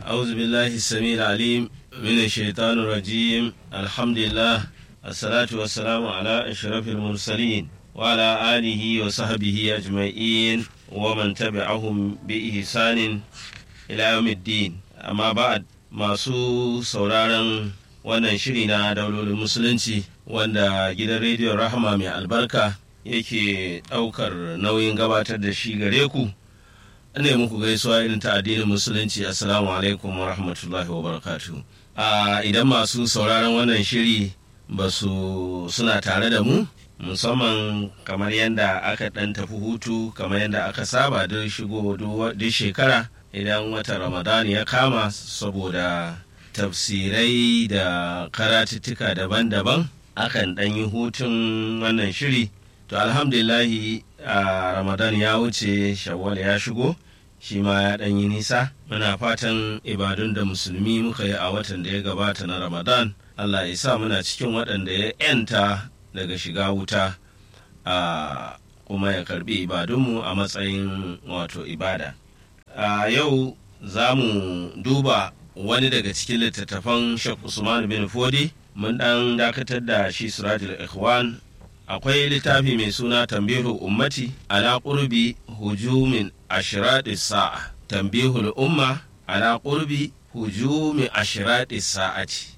أعوذ بالله السميع العليم من الشيطان الرجيم الحمد لله الصلاة والسلام على أشرف المرسلين وعلى آله وصحبه أجمعين ومن تبعهم بإحسان إلى يوم الدين أما بعد masu sauraron wannan shiri na daulolin musulunci wanda gidan rediyon rahama mai albarka yake ɗaukar nauyin gabatar da shi gare ku ne muku gaisuwa irin ta addinin musulunci assalamu alaikum wa rahmatullahi wa barakatu a idan masu sauraron wannan shiri ba su suna tare da mu musamman kamar yadda aka ɗan tafi hutu kamar yadda aka saba duk shigo duk shekara idan watan ramadan ya kama saboda tafsirai da karatuttuka daban-daban akan ɗan yi hutun wannan shiri to alhamdulillahi a ramadan ya wuce shawwal ya shigo shi ma ya ɗan yi nisa muna fatan ibadun da musulmi muka yi a watan da ya gabata na ramadan allah ya sa muna cikin waɗanda ya 'yanta daga shiga wuta a kuma ya karbi ibadunmu a matsayin wato ibada a yau za mu duba wani daga cikin littattafan Sheikh Usman bin Fodi mun dan dakatar da shi Sirajul Ikhwan akwai littafi mai suna Tambihu Ummati ala qurbi hujumin ashrati sa'a Tambihul Umma ala qurbi hujumi ashrati sa'ati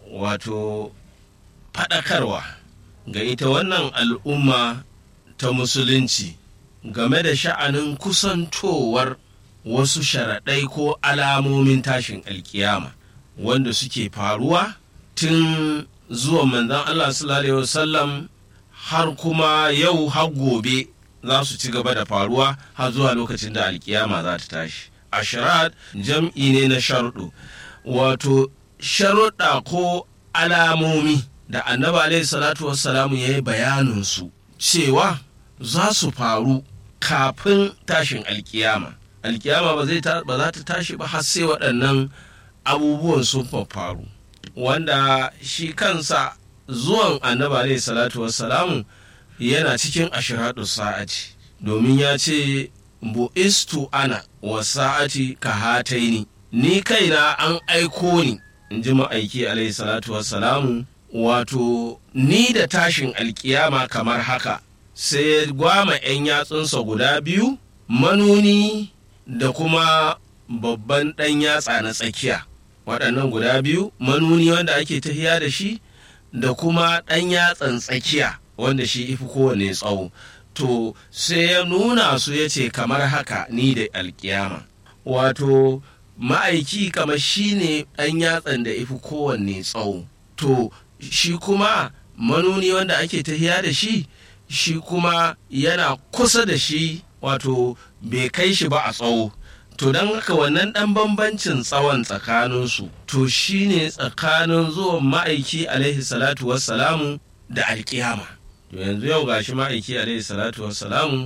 wato fadakarwa ga ita wannan al'umma ta musulunci game da sha'anin kusantowar wasu sharaɗai ko alamomin tashin alkiyama wanda suke faruwa tun zuwa manzan Allah sallallahu wasallam har kuma yau har gobe za su ci gaba da faruwa har zuwa lokacin da alkiyama za ta tashi ashirat jam'i ne na sharuɗu wato sharuɗa ko alamomi da annabi alaihi salatu wassalamu ya yi bayaninsu cewa za su faru kafin tashin alkiyama alkiyama ba za ta tashi ba har sai waɗannan abubuwan sun faru wanda shi kansa zuwan annabi alaihi salatu wassalamu yana cikin ashiradu sa'ati domin ya ce bu'istu ana wa sa'ati ka hataini ni kaina an aiko ni in ji ma'aiki alaihi salatu wassalamu wato ni da tashin alkiyama kamar haka sai ya gwama 'yan yatsunsa guda biyu manuni da kuma babban ɗan yatsa na tsakiya waɗannan guda biyu manuni wanda ake tafiya da shi da kuma ɗan yatsan tsakiya wanda shi ifi kowane tsawo to sai ya nuna su ya ce kamar haka ni da alkiyama wato ma'aiki kamar shi ne ɗan yatsan da ifi kowanne tsawo to shi kuma manuni wanda ake tafiya da shi shi kuma yana kusa da shi wato bai kai shi ba a tsawo to don haka wannan ɗan bambancin tsawon tsakaninsu to shi ne tsakanin zuwan ma'aiki alaihi salatu wassalamu da alkiyama to yanzu yau gashi ma'aiki alaihi salatu wassalamu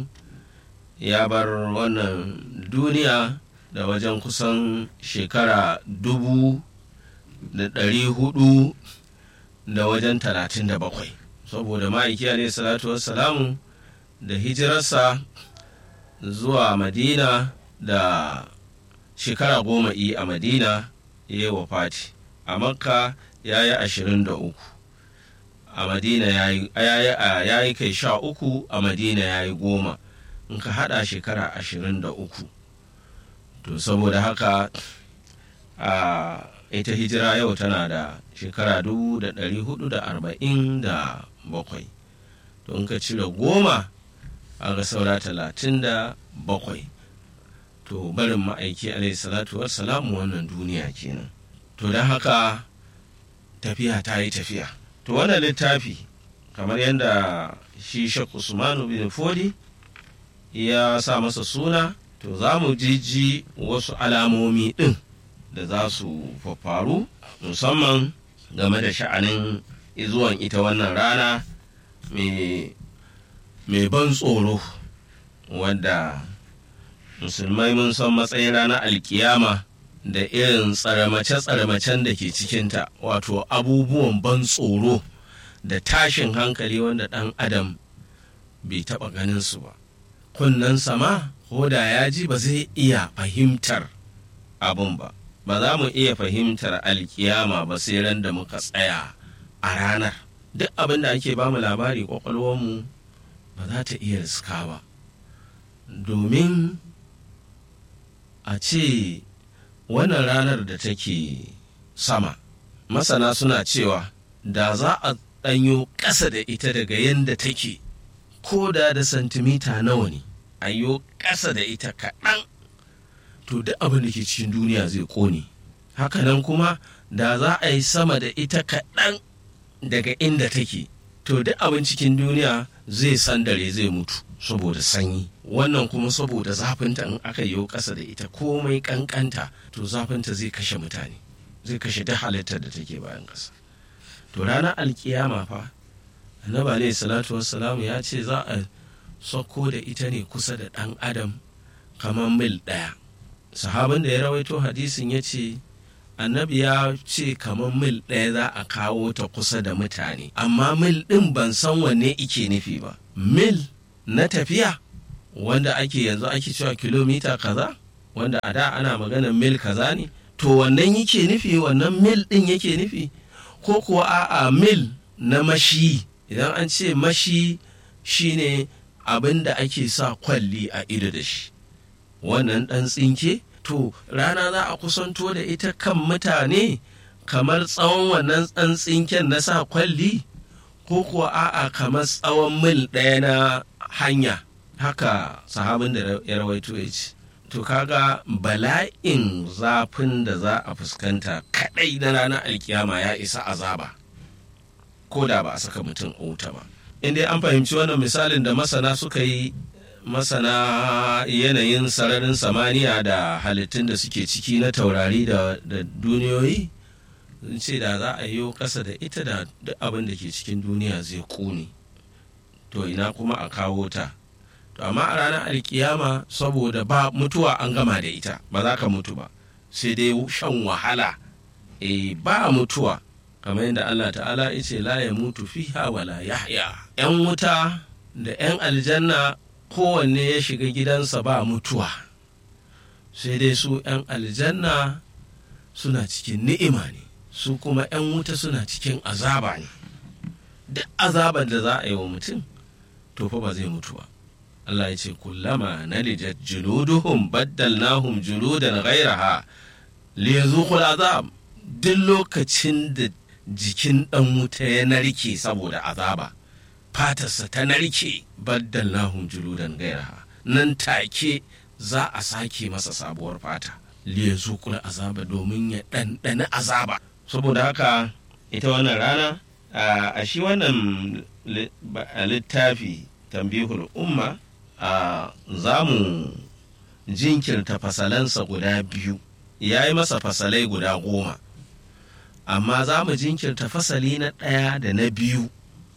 ya bar wannan duniya da wajen kusan shekara dubu da ɗari hudu da wajen talatin da bakwai saboda ma'aiki alaihi salatu wassalamu da hijirarsa zuwa madina da shekara goma yi a madina ya yi wafati a makka ya yi ashirin da uku a madina ya yi kai sha uku a madina ya yi goma in ka hada shekara ashirin da uku to saboda haka a ita hijira yau tana da shekara dubu da ɗari hudu da arba'in da bakwai to in ka cire goma a ga saura talatin da bakwai to barin ma'aiki alaihi salatu wassalamu wannan duniya kenan to don haka tafiya ta yi tafiya to wannan littafi kamar yadda shi shek usmanu bin fodi ya sa masa suna to za mu jiji wasu alamomi ɗin da za su faru musamman game da sha'anin zuwan ita wannan rana mai ban tsoro wadda musulmai mun san matsayin ranar alkiyama da irin tsaramace-tsaramacen da ke cikinta wato abubuwan ban tsoro da tashin hankali wanda ɗan adam bai taɓa ganin su ba kunnen sama ko da ya ji ba zai iya fahimtar abun ba ba za mu iya fahimtar alkiyama ba sai ran da muka tsaya a ranar duk abin da ake bamu labari kwakwalwarmu ba za ta iya riska ba domin a ce wannan ranar da take sama masana suna cewa da za a ɗanyo ƙasa da ita daga yadda take ko da da santimita nawa ne a yi ƙasa da ita kaɗan to duk abin da ke cikin duniya zai ƙone hakanan kuma da za a yi sama da ita kaɗan daga inda take to duk abin cikin duniya zai sandare zai mutu saboda sanyi wannan kuma saboda zafinta in aka yi ƙasa da ita komai ƙanƙanta to zafinta zai kashe mutane zai kashe duk halittar da take bayan ƙasa to ranar alkiyama fa annabi alaihi salatu wassalamu ya ce za a sauko da ita ne kusa da ɗan adam kamar mil ɗaya sahabin da ya rawaito hadisin ya ce annabi ya ce kamar mil ɗaya za a kawo ta kusa da mutane amma mil ɗin ban san wanne ike nufi ba mil na tafiya wanda ake yanzu ake cewa kilomita kaza wanda a da ana maganar mil kaza ne to wannan yake nufi wannan mil ɗin yake nufi ko kuwa a'a mil na mashi idan an ce mashi shine abin da ake sa kwalli a ido da shi wannan ɗan tsinke to rana za a kusanto da ita kan mutane kamar tsawon wannan ɗan tsinken na sa kwalli ko kuwa a'a kamar tsawon mil ɗaya na hanya haka sahabin da ya rawaito ya ce to kaga bala'in zafin da za a fuskanta kadai na ranar alkiyama ya isa azaba ko da ba a saka mutum a wuta ba inda an fahimci wannan misalin da masana suka yi masana yanayin sararin samaniya da halittun da suke ciki na taurari da duniyoyi sun ce da za a yi ƙasa da ita da duk abin da ke cikin duniya zai ƙune to ina kuma a kawo ta to amma a ranar alkiyama saboda ba mutuwa an gama da ita ba za ka mutu ba sai dai shan wahala e ba mutuwa kamar yadda Allah ta'ala ya ce la ya mutu fiha wala yahya yan wuta da yan aljanna kowanne ya shiga gidansa ba mutuwa sai dai su yan aljanna suna cikin ni'ima ne su kuma yan wuta suna cikin azaba ne duk azabar da za a yi wa mutum to fa ba zai mutu ba Allah ya ce kullama nalijat juluduhum baddalnahum juludan ghairaha liyazuqul azab duk lokacin da jikin dan wuta ya narke saboda azaba fatarsa ta narke baddalnahum juludan ghairaha nan take za a sake masa sabuwar fata liyazuqul azaba domin ya ɗanɗana azaba saboda haka ita wannan rana a shi wannan littafi tambihul umma a za mu jinkirta fasalansa guda biyu ya yi masa fasalai guda goma amma za mu jinkirta fasali na ɗaya da na biyu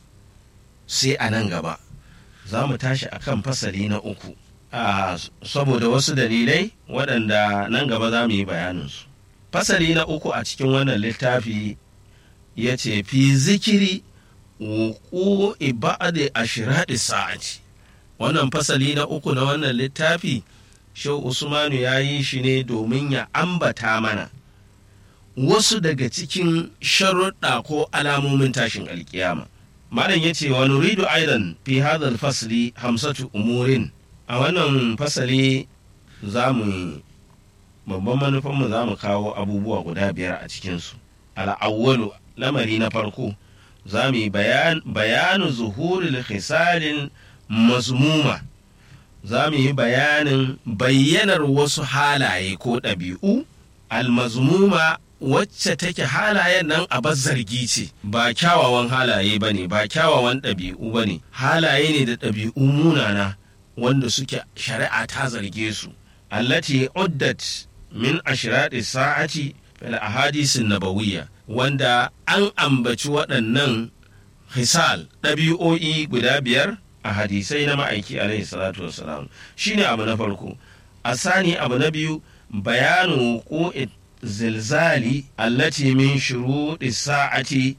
sai a nan gaba za mu tashi a kan fasali na uku a saboda wasu dalilai waɗanda nan gaba za mu yi bayaninsu fasali na uku a cikin wannan littafi ya ce fi zikiri wuku iba'ade ashiradi sa'ati wannan fasali na uku na wannan littafi shau usmanu ya yi shi ne domin ya ambata mana wasu daga cikin sharuɗa ko alamomin tashin alkiyama malam ya ce wa nuridu aidan fi hadal fasli hamsatu umurin a wannan fasali za mu babban manufanmu za mu kawo abubuwa guda biyar a cikinsu al'awwalu lamari na farko za mu yi bayanu zuhuril khisalin mazmuma za mu yi bayanin bayyanar wasu halaye ko ɗabi'u almazmuma wacce take halayen nan a zargi ce ba kyawawan halaye ba ne ba kyawawan ɗabi'u ba ne halaye ne da ɗabi'u munana wanda suke shari'a ta zarge su allati uddat min ashirati sa'ati fil ahadisin nabawiyya wanda an ambaci waɗannan hisal ɗabi'o'i guda biyar a hadisai na ma'aiki alaihi salatu wasalam shine abu na farko a sani abu na biyu bayanu ko zilzali allati min shuruɗi sa'ati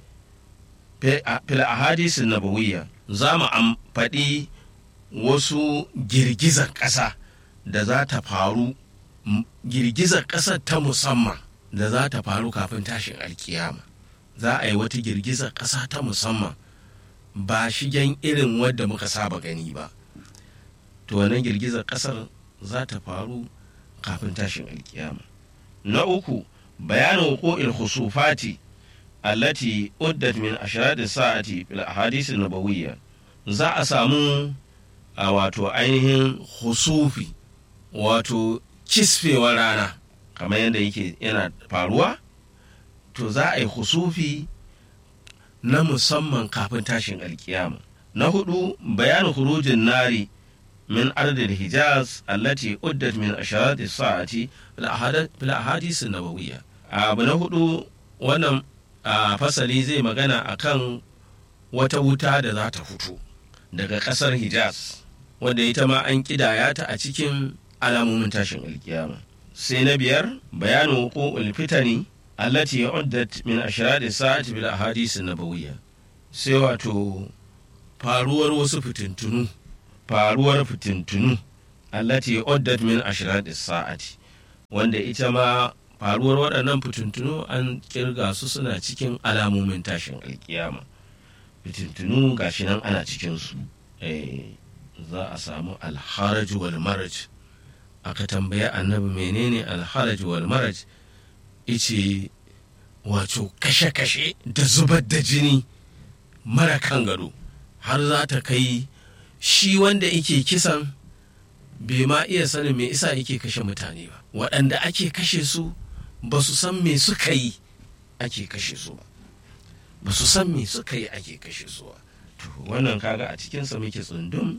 fil ahadisin nabawiyya za mu faɗi wasu girgizar ƙasa da za ta faru girgizar ƙasar ta musamman da za ta faru kafin tashin alkiyama za a yi wata girgizar ƙasa ta musamman ba shigen irin wadda muka saba gani ba to wannan girgizar ƙasar za ta faru kafin tashin alkiyama na uku bayanin wuqu'il khusufati allati uddat min ashrati sa'ati fil ahadith nabawiyya za a samu a wato ainihin husufi wato kisfewar rana kamar yadda yake yana faruwa to za a yi husufi na musamman kafin tashin alkiyama na hudu bayanin hurujin nari min ardil hijaz allati uddat min asharati sa'ati fil ahadith nabawiyya abu na hudu wannan fasali zai magana akan wata wuta da za ta fito daga kasar hijaz wanda ita ma an kidaya ta a cikin alamomin tashin alkiyama sai na biyar bayanin wuqu'ul fitani allati uddat min ashrati sa'ati bil ahadith nabawiyya sai wato faruwar wasu fitintunu faruwar fitintunu allati uddat min ashrati sa'ati wanda ita ma faruwar waɗannan fitintunu an kirga su suna cikin alamomin tashin alkiyama fitintunu gashi nan ana cikinsu za a samu alharaj wal maraj aka tambaya annabi menene alharaj wal maraj ice wato kashe-kashe da zubar da jini mara kan gado har za ta kai shi wanda yake kisan bai ma iya sanin me isa yake kashe mutane ba waɗanda ake kashe su ba su san me suka yi ake kashe su ba ba su san me suka yi ake kashe su ba to wannan kaga a cikinsa muke tsundum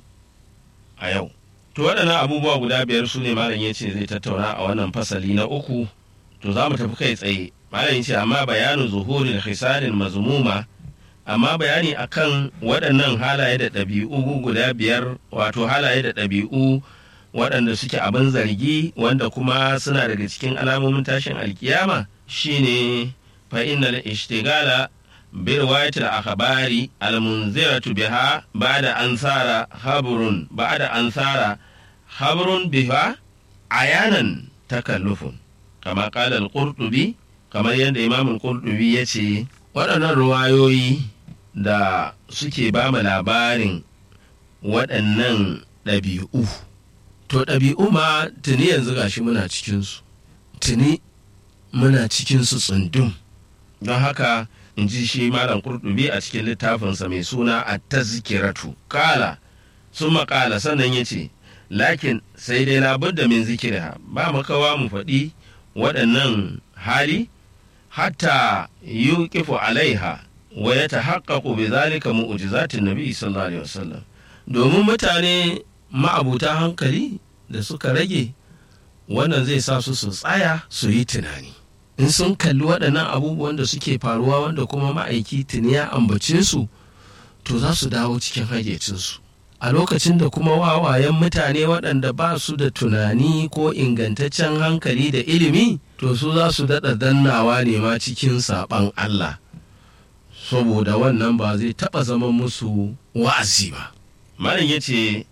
a yau to waɗannan abubuwa guda biyar su ne malam ya ce zai tattauna a wannan fasali na uku to za mu tafi kai tsaye malam ya ce amma bayanin zuhurin hisanin mazmuma amma bayani akan waɗannan halaye da ɗabi'u guda biyar wato halaye da ɗabi'u waɗanda suke abin zargi wanda kuma suna daga cikin alamomin tashin alkiyama shine fa innal ishtigala bi riwayatil akhbari al munziratu biha ba'da ansara habrun ba'da ansara habrun biha ayanan takallufun kama qala al qurtubi kamar yadda imam al qurtubi yace waɗannan ruwayoyi da suke ba mu labarin waɗannan ɗabi'u to ɗabi'u ma tuni yanzu gashi muna cikinsu tuni muna cikinsu tsundum don haka in ji shi malam kurdubi a cikin littafinsa mai suna a tazkiratu kala sun makala sannan ya ce lakin sai dai labudda min zikira ba makawa mu faɗi waɗannan hali hatta yuqifu alaiha wa ya tahaqqaqu bi zalika mu'jizatin nabi sallallahu alaihi wasallam domin mutane ma'abuta hankali da suka rage wannan zai sa su su tsaya su yi tunani in sun kalli waɗannan abubuwan da suke faruwa wanda kuma ma'aiki tuni ya ambace su to za su dawo cikin hayyacinsu a lokacin da kuma wawayen mutane waɗanda ba su da tunani ko ingantaccen hankali da ilimi to su za su daɗa dannawa ne ma cikin saɓan Allah saboda wannan ba zai taɓa zama musu wa'azi ba malam ya ce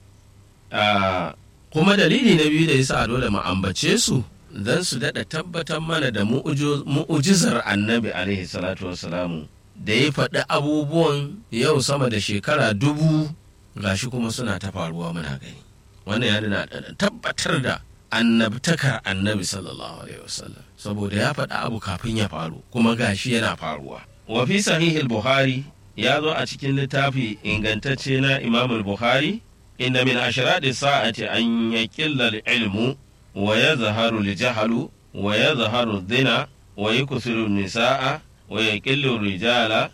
kuma dalili na biyu da yasa dole mu ambace su don su daɗa tabbatar mana da mu'ujizar annabi alaihi salatu wassalamu da ya faɗi abubuwan yau sama da shekara dubu gashi kuma suna ta faruwa muna gani wannan ya nuna tabbatar da annabtakar annabi sallallahu alaihi wasallam saboda ya faɗi abu kafin ya faru kuma gashi yana faruwa wa fi sahihil buhari ya zo a cikin littafi ingantacce na imamul buhari inda min ashradi sa'ati an yaqilla ilmu wa yazharu al-jahlu wa yazharu dhina wa yuksiru nisaa wa yaqillu rijala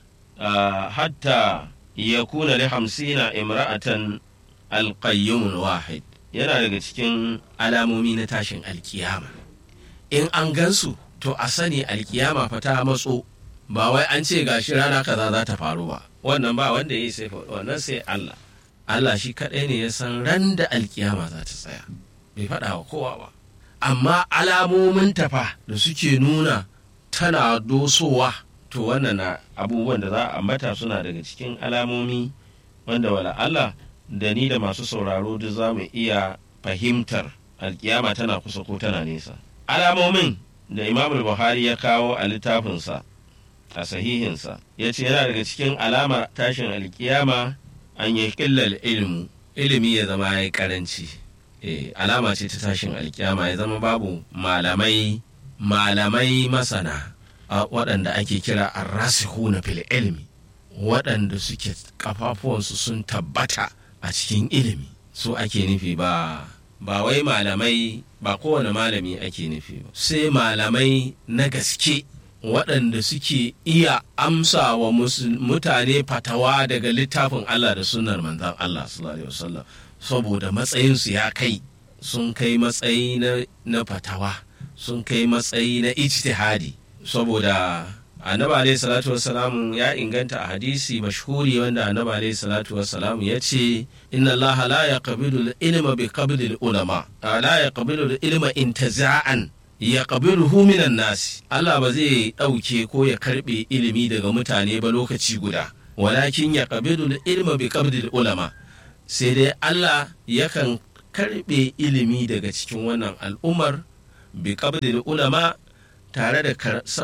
hatta yakuna li hamsina imra'atan al-qayyum wahid yana daga cikin alamomi na tashin alkiyama in an gansu to a sani alkiyama fa ta matso ba wai an ce gashi rana kaza za ta faru ba wannan ba wanda ya yi sai wannan sai Allah Allah shi kaɗai ne ya san ran da alkiyama za ta tsaya bai faɗa wa kowa ba amma alamomin tafa da suke nuna tana dosowa to wannan na abubuwan da za a ambata suna daga cikin alamomi wanda wala Allah da ni da masu sauraro duk za mu iya fahimtar alkiyama tana kusa ko tana nesa alamomin da imam buhari ya kawo a littafinsa a sahihinsa ya ce yana daga cikin alamar tashin alkiyama an yi killal ilmu ilimi ya zama ya yi karanci alama ce ta tashin alkiyama ya zama babu malamai malamai masana waɗanda ake kira arrasihuna fil ilmi waɗanda suke kafafuwansu sun tabbata a cikin ilimi su ake nufi ba ba wai malamai ba kowane malami ake nufi ba sai malamai na gaske waɗanda suke iya amsa wa mutane fatawa daga littafin Allah da sunar manzan Allah sallallahu saboda matsayinsu ya kai sun kai matsayi na fatawa sun kai matsayi na ijtihadi saboda annabi alayhi salatu wassalamu ya inganta a hadisi mashhuri wanda annabi alayhi salatu wassalamu ya ce inna allaha la yaqbilu al-ilma bi qabli al-ulama la yaqbilu al-ilma intiza'an ya qabiluhu minan nasi Allah ba zai dauke ko ya karbe ilimi daga mutane ba lokaci guda walakin ya qabilu al-ilma bi qabli al-ulama sai dai Allah yakan karbe ilimi daga cikin wannan al'ummar bi qabli al-ulama tare da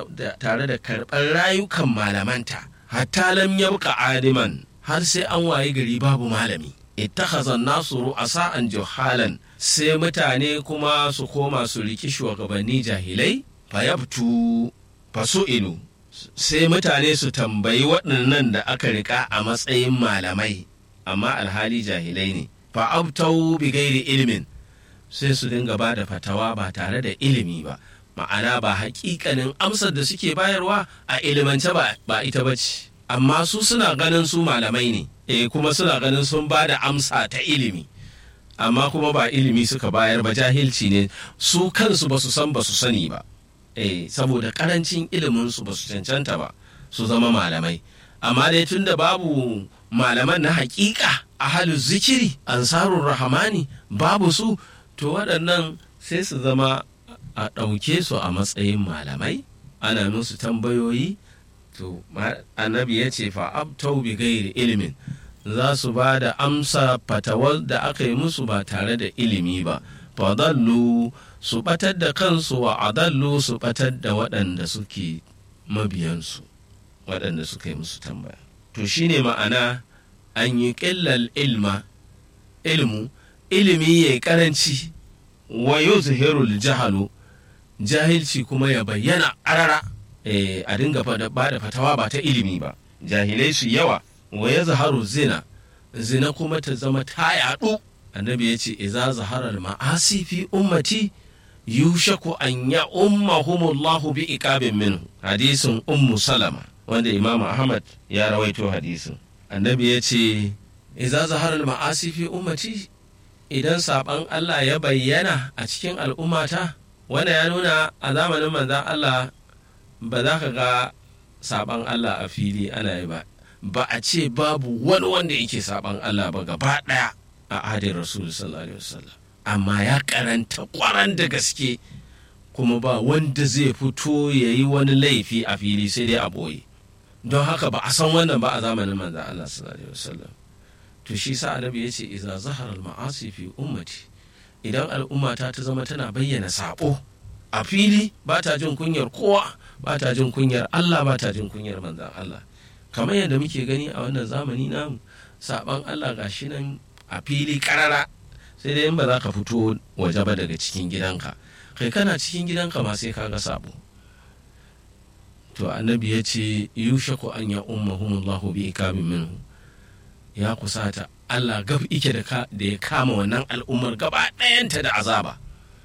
karɓar rayukan malamanta hatta lam yabqa aliman har sai an waye gari babu malami ittakhazan nasu ru'asa'an juhalan sai mutane kuma su koma su riki shugabanni jahilai fayabtu fasu'ilu sai mutane su tambayi waɗannan da aka rika a matsayin malamai amma alhali jahilai ne fa'abtau bi gairi ilimin sai su dinga ba da fatawa ba tare da ilimi ba ma'ana ba hakikanin amsar da suke bayarwa a ilimance ba ita ba ce amma su suna ganin su malamai ne e kuma suna ganin sun ba da amsa ta ilimi amma kuma ba ilimi suka bayar ba jahilci ne su kansu ba su san ba su sani ba e saboda karancin ilimin su ba su cancanta ba su zama malamai amma dai tun da babu malaman na hakika a halin zikiri ansarun rahamani babu su to waɗannan sai su zama a ɗauke su a matsayin malamai ana musu tambayoyi to annabi ya ce fa abtau bi gairi ilimin za su ba da amsa fatawar da aka yi musu ba tare da ilimi ba fadallu su batar da kansu wa adallu su batar da waɗanda suke mabiyansu waɗanda suka yi musu tambaya to shine ma'ana an yi ƙillal ilma ilmu ilimi ya yi ƙaranci wa yuzhirul jahalu jahilci kuma ya bayyana arara e, a dinga ba da fatawa ba ta ilimi ba jahilai su yawa wa ya zaharu zina zina kuma ta zama ta yaɗu annabi ya ce iza zaharar ma'asi fi ummati yushaku an ya ummahumullahu bi iqabin minhu hadisin ummu salama wanda imam ahmad ya rawaito hadisin annabi ya ce iza zaharar ma'asi fi ummati idan saban Allah ya bayyana a cikin al'ummata wanda ya nuna a zamanin manzan Allah ba za ka ga saban Allah a fili ana yi ba ba a ce babu wani wanda yake saban Allah ba gaba ɗaya a adin rasul sallallahu alaihi wasallam amma ya karanta kwaran da gaske kuma ba wanda zai fito ya yi wani laifi a fili sai dai a ɓoye don haka ba a san wannan ba a zamanin manzan Allah sallallahu alaihi wasallam to shi sa annabi ya ce iza zahara al-ma'asi fi ummati idan al'ummata ta zama tana bayyana sabo a fili ba ta jin kunyar kowa ba ta jin kunyar Allah ba ta jin kunyar manzan Allah kamar yadda muke gani a wannan zamani namu saban Allah gashi nan a fili karara sai dai in ba za ka fito waje ba daga cikin gidanka kai kana cikin gidanka ma sai ka ga sabo to annabi ya ce yushaku an ya ummahumullahu bi ikamin minhu ya kusata Allah gab ike da ya kama wannan al'ummar gaba ɗayanta da azaba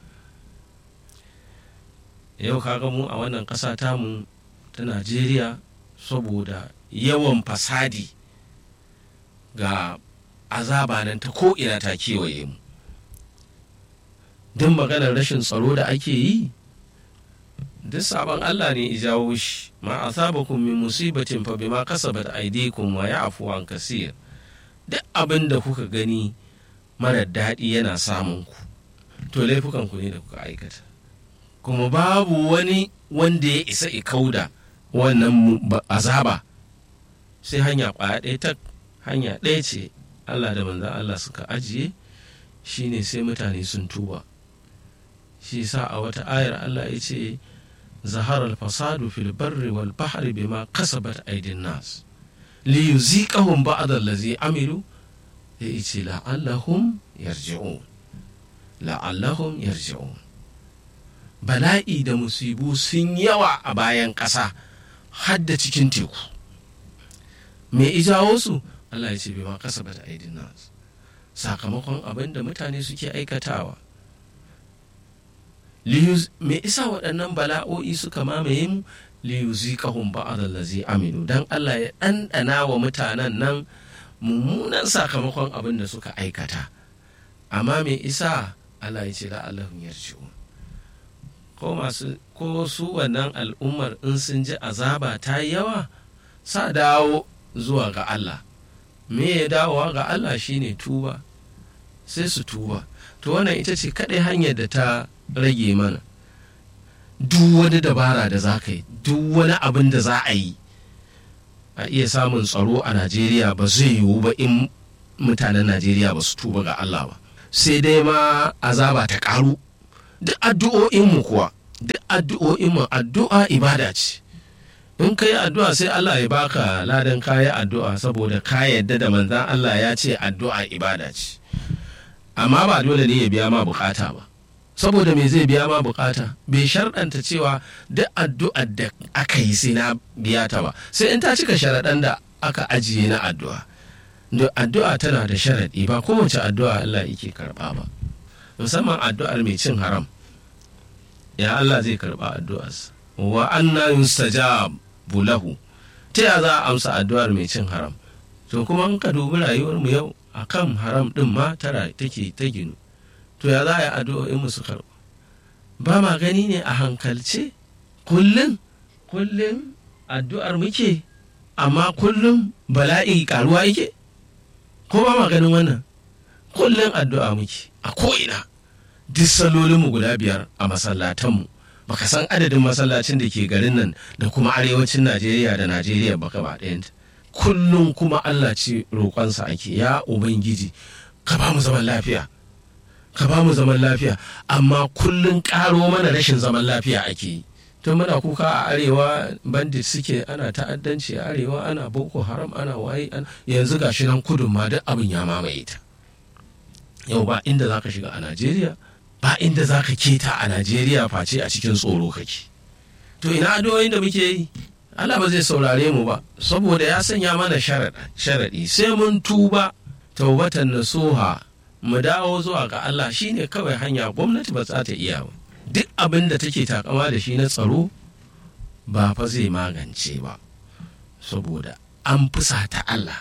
yau kaga mu a wannan ƙasa tamu ta Najeriya saboda yawan fasadi ga azaba nan ta ko'ina ta kewaye mu duk maganar rashin tsaro da ake yi duk sabon Allah ne ijawo shi ma asabakum min musibatin fa bima kasabat aydikum wa ya'fu an kasir duk abin da kuka gani mara daɗi yana samun ku to laifukan ku ne da kuka aikata kuma babu wani wanda ya isa ikauda wannan azaba sai hanya ƙwaya ɗaya ta hanya ɗaya ce Allah da manzan Allah suka ajiye shine sai mutane sun tuba shi sa a wata ayar Allah ya ce zahara al-fasadu fil barri wal bahri bima kasabat aydin nas li yuziqahum ba'd allazi amilu ya ce la'allahum yarji'un la'allahum yarji'un bala'i da musibu sun yawa a bayan ƙasa har da cikin teku me ijawo su Allah ya ce bai ma kasa bata aidin nas sakamakon abin da mutane suke aikatawa me isa waɗannan bala'o'i suka mamaye mu liyuziqahum ba'd allazi amilu dan Allah ya ɗanɗana wa mutanen nan mummunan sakamakon abin da suka aikata amma me isa Allah ya ce la'allahum yarji'un ko masu ko su wannan al'ummar in sun ji azaba ta yawa sa dawo zuwa ga Allah me ya dawowa ga Allah shine tuba sai su tuba to wannan ita ce kaɗai hanyar da ta rage mana duk wani dabara da za ka yi duk wani abin da za a yi a iya samun tsaro a najeriya ba zai yiwu ba in mutanen najeriya ba su tuba ga Allah ba sai dai ma azaba ta karu duk addu'o'inmu kuwa duk addu'o'inmu addu'a ibada ce in ka yi addu'a sai Allah ya baka ladan kayi addu'a saboda ka yadda da manzan Allah ya ce addu'a ibada ce amma ba dole ne ya biya ma bukata ba saboda me zai biya ma bukata bai sharɗanta cewa duk addu'ar da aka yi sai na biya ta ba sai in ta cika sharaɗan da aka ajiye na addu'a addu'a tana da sharaɗi ba kowace addu'a Allah yake karɓa ba musamman addu'ar mai cin haram ya Allah zai karɓa addu'arsa wa anna yustajabu lahu ta ya za a amsa addu'ar mai cin haram to kuma in ka dubi rayuwar mu yau akan haram din ma tara take ta ginu to ya za a yi addu'o'in mu su karɓa ba ma gani ne a hankalce kullum kullum addu'ar muke amma kullum bala'i karuwa yake ko ba ma ganin wannan kullum addu'a muke a ko'ina duk salolinmu guda biyar a masallatanmu baka san adadin masallacin da ke garin nan da kuma arewacin najeriya da najeriya baka ba ɗayanta kullum kuma allah ce roƙonsa ake ya ubangiji ka ba mu zaman lafiya ka ba mu zaman lafiya amma kullum ƙaro mana rashin zaman lafiya ake yi tun muna kuka a arewa bandit suke ana ta'addanci a arewa ana boko haram ana waye yanzu gashi nan kudun ma duk abin ya mamaye ta yau ba inda za ka shiga a najeriya ba inda za ka keta a najeriya face a cikin tsoro kake to ina addu'o'in da muke yi Allah ba zai saurare mu ba saboda ya sanya mana sharaɗi sai mun tuba taubatan nasuha mu dawo zuwa ga Allah shine kawai hanya gwamnati ba za ta iya ba duk abin da take takama da shi na tsaro ba fa zai magance ba saboda an fusata Allah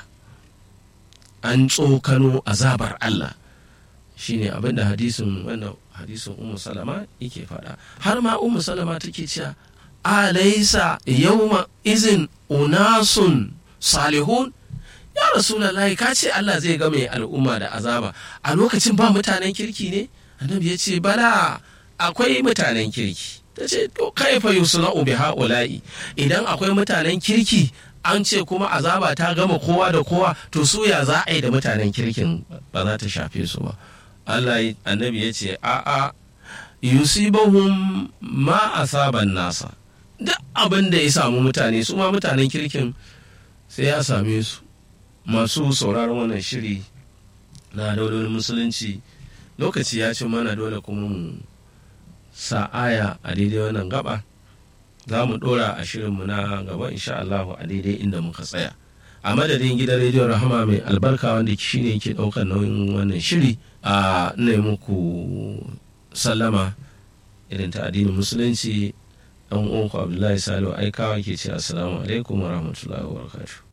an tsokano azabar Allah shine abin da hadisin wannan hadisin umu salama yake faɗa har ma umu salama take cewa alaisa yawma izin unasun salihun ya rasulullahi ka ce Allah zai ga mai al'umma da azaba a lokacin ba mutanen kirki ne annabi ya ce bala akwai mutanen kirki ta ce to kaifa yusna'u bi haula'i idan akwai mutanen kirki an ce kuma azaba ta gama kowa da kowa to su ya za a yi da mutanen kirkin ba za ta shafe su ba Allah annabi ya ce a'a yusibahum ma asaban nasa duk abin da ya samu mutane su ma mutanen kirkin sai ya same su masu sauraron wannan shiri na daulolin musulunci lokaci ya ci mana dole kuma mu sa aya a daidai wannan gaba za mu dora a shirinmu na gaba insha Allah a daidai inda muka tsaya a madadin gidan rediyon rahama mai albarka wanda shi ne yake daukar nauyin wannan shiri a ina muku sallama irin ta addinin musulunci dan uwanku abdullahi salihu aikawa ke ce assalamu alaikum wa rahmatullahi wa barakatuh